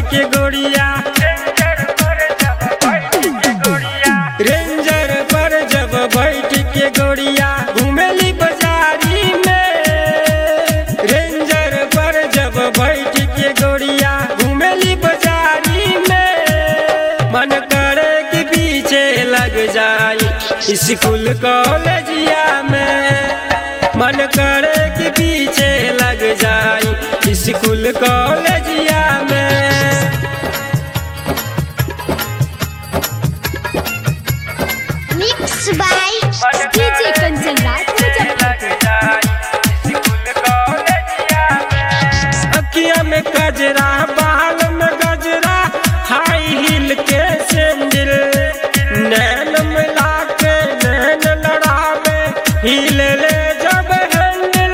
के गोड़िया रेंजर पर जब बैठ के गोड़िया घूमेली बाजारी में रेंजर पर जब बैठ के गोड़िया घूमेली बाजारी में मन करे कि पीछे लग जाई स्कूल कॉलेजिया में मन करे कि पीछे लग जाई स्कूल कॉलेजिया में Mixed by DJ Kanchan Raj Muzaffarpur. अखिया में गजरा बाल में गजरा हाई हिल के सैंडल नैन मिला के नैन लड़ावे हिल ले जब हैंडल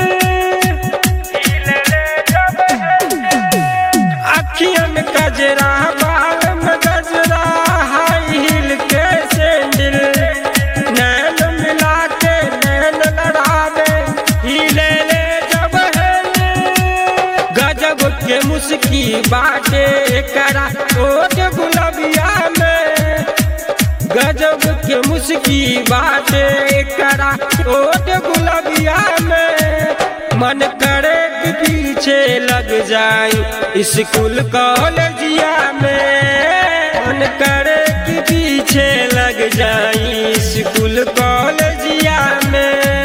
अखिया में गजरा बाल में गजरा हाई हिल के सैंडल नैन मिला के नैन लड़ावे हिले ले जब हैंडल गजब के मुस्की बाटे करा ओट गुलबिया में गजब के मुस्की बाटे करा ओट गुलबिया में मन करे कि पीछे लग जाई स्कूल कॉलेजिया में मन करे कि पीछे लग जाई स्कूल कॉलेजिया में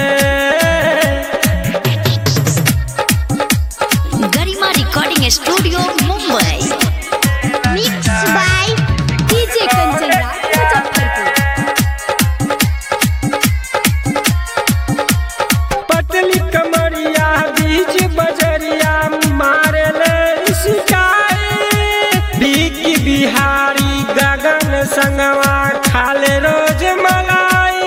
Garima Recording Studio, Mumbai. Mixed by DJ Kanchan Raj Muzaffarpur. पतली कमरिया बीच बजरिया मारे ले शिकाए बीकी बिहारी गगन संगवा खाले रोज मलाई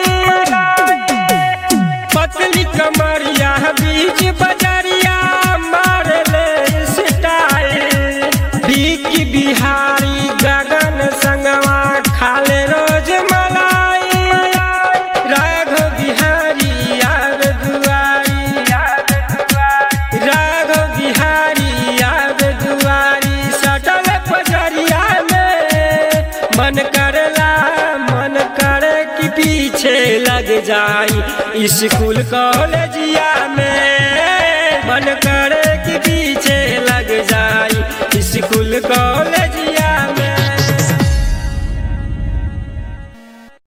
पतली कमरिया बीच बजरिया मारे ले सिटाए बीकी बिहारी गगन संगवा खाले रोज मलाई राघव बिहारी याद दुआरी राघव बिहारी याद दुआरी सटल पजरिया में मन करला मन करे कि पीछे लग जाई स्कूल कॉलेजिया में मन कर